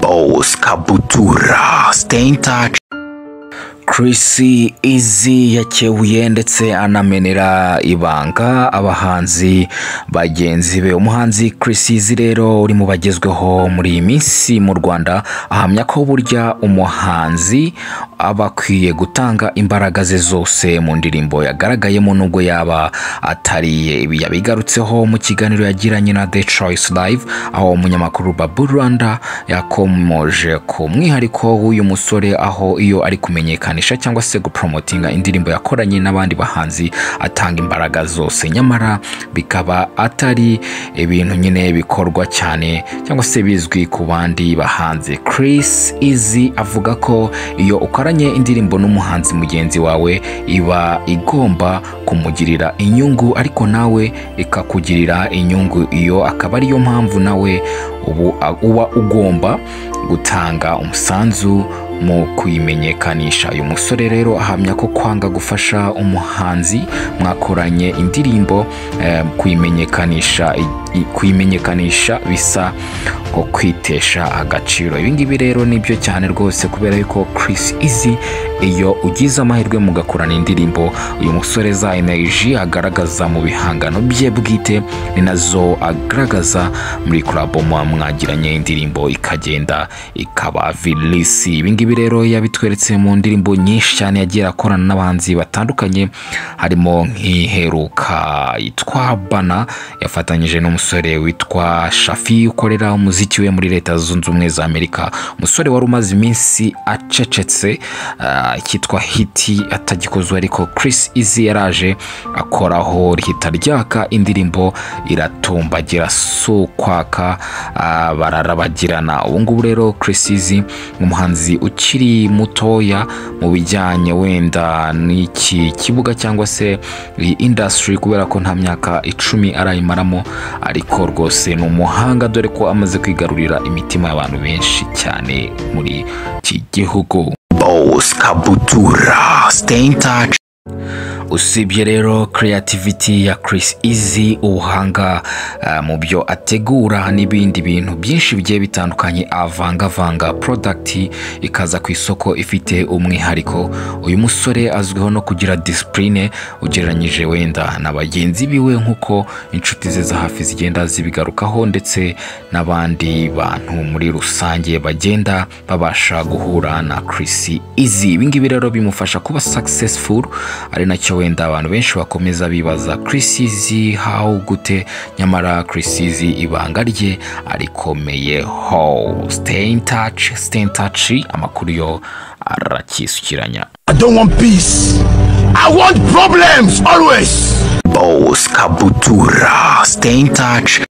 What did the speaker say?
Boss, Kabutura, Stay in touch. Chris Easy yakebuye ndetse anamenera ibanga abahanzi bagenzi be umuhanzi Chris Easy rero uri mu bagezweho muri iyi minsi mu Rwanda ahamya ko burya umuhanzi aba akwiye gutanga imbaraga ze zose mu ndirimbo yagaragayemo nubwo yaba atariye ibi yabigarutseho mu kiganiro yagiranye na The Choice Live aho umunyamakuru Babu Rwanda yakomoje ku mwihariko w'uyu musore aho iyo ari kumenyekanisha cyangwa se gupromotinga indirimbo yakoranye n'abandi bahanzi atanga imbaraga zose nyamara bikaba atari ibintu nyine bikorwa cyane cyangwa se bizwi ku bandi bahanzi Chris Easy avuga ko iyo ukoranye indirimbo n'umuhanzi mugenzi wawe iba igomba kumugirira inyungu ariko nawe ikakugirira inyungu iyo akaba ariyo mpamvu nawe ubu uba ugomba gutanga umusanzu mu kuyimenyekanisha uyu musore rero ahamya ko kwanga gufasha umuhanzi mwakoranye indirimbo eh, kuyimenyekanisha kuyimenyekanisha bisa nko kwitesha agaciro ibi ngibi rero nibyo cyane rwose kubera yuko Chris Easy iyo ugize amahirwe mugakorana indirimbo uyu musore za energy agaragaza mu bihangano bye bwite ni nazo agaragaza muri kurabo mwagiranye indirimbo ikagenda ikaba vilisi ibi ngibi rero yabitweretse mu ndirimbo nyinshi cyane yagiye akorana n'abahanzi batandukanye harimo nk'iheruka yitwa bana yafatanyije n'umusore witwa shafi ukorera umuziki we muri leta zunze ubumwe za amerika umusore wari umaze iminsi acecetse ah, kitwa hiti atagikozwe ariko Chris Easy yaraje akoraho rihita ryaka indirimbo iratumbagira si ukwaka ah, bararabagirana ubu ngubu rero Chris Easy ni umuhanzi ukiri mutoya mu bijyanye wenda n'iki kibuga cyangwa se iyi industry kubera ko nta myaka icumi arayimaramo ariko rwose ni umuhanga dore ko amaze kwigarurira imitima y'abantu benshi cyane muri iki gihugu Boss Kabutura Stay in touch usibye rero creativity ya Chris Easy ubuhanga ah, mu byo ategura n'ibindi bintu byinshi bigiye bitandukanye avangavanga product ikaza ku isoko ifite umwihariko uyu musore azwiho no kugira discipline ugereranyije wenda na bagenzi biwe nk'uko inshuti ze za hafi zigenda zibigarukaho ndetse n'abandi bantu muri rusange bagenda babasha guhura na Chris Easy ibi ngibi rero bimufasha kuba successful ari nacyo wenda abantu benshi bakomeza bibaza Chris Easy how gute nyamara Chris Easy ibanga rye arikomeyeho stay in touch stay in touch amakuru yo arakisukiranya I don't want peace. I want problems always. Boss Kabutura stay in touch